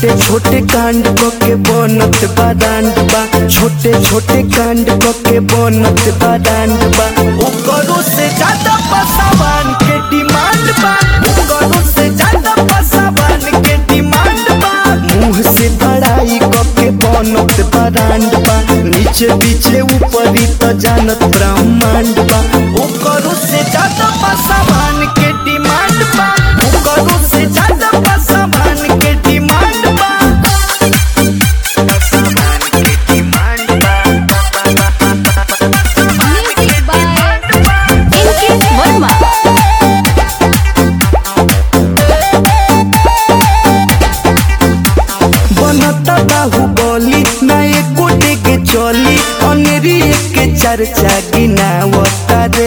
छोटे छोटे कांड क के बनत बारांड बा छोटे छोटे कांड क के बनत बारांड बा ओकरो से ज्यादा पसावान के डिमांड बा ओकरो से ज्यादा पसावान के डिमांड बा मुंह से बड़ाई क के बनत बारांड बा नीचे पीछे ऊपरी तो जानत ब्रह्मांड बा ओकरो से ज्यादा पसावान के डिमांड बा ओकरो से ज्यादा पसावान के डिमांड बा पसावान के demand Music by Inky Verma. बनता बाहुबली ना एको के चली अनेरी के चर्चा गिनावता रे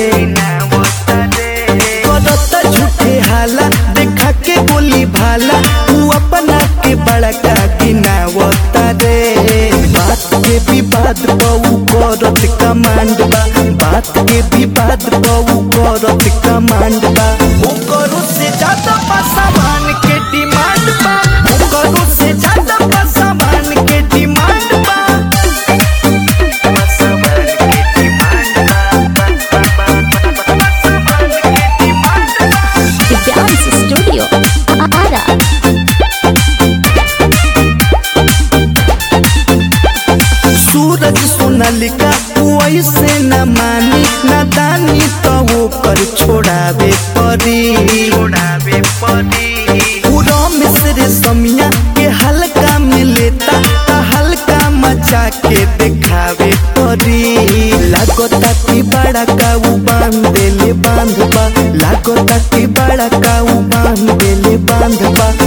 करता झूठे हाला देखा के बोली भाला तू अपना के बड़का गिनावता रे बात के विवाद बहु करत कमांड बा बात के विवाद बहु करत कमांड बा ओकरो से ज्यादा पासावान के डिमांड बा ओकरो से ज्यादा पासावान के डिमांड बा पासावान के डिमांड बा पासावान के डिमांड बा The Dance Studio. Ara. सूरज सोनालिका ऐसे न मानी नादानी तो ओकर छोड़ावे परी छोड़ावे परी पूरा मिस्र समिया के हल्का में लेता ता हल्का मचा के दिखावे परी लागता कि बड़ा काऊ बांध देले बांध बा लागता कि बड़ा काऊ बांध देले बांध बा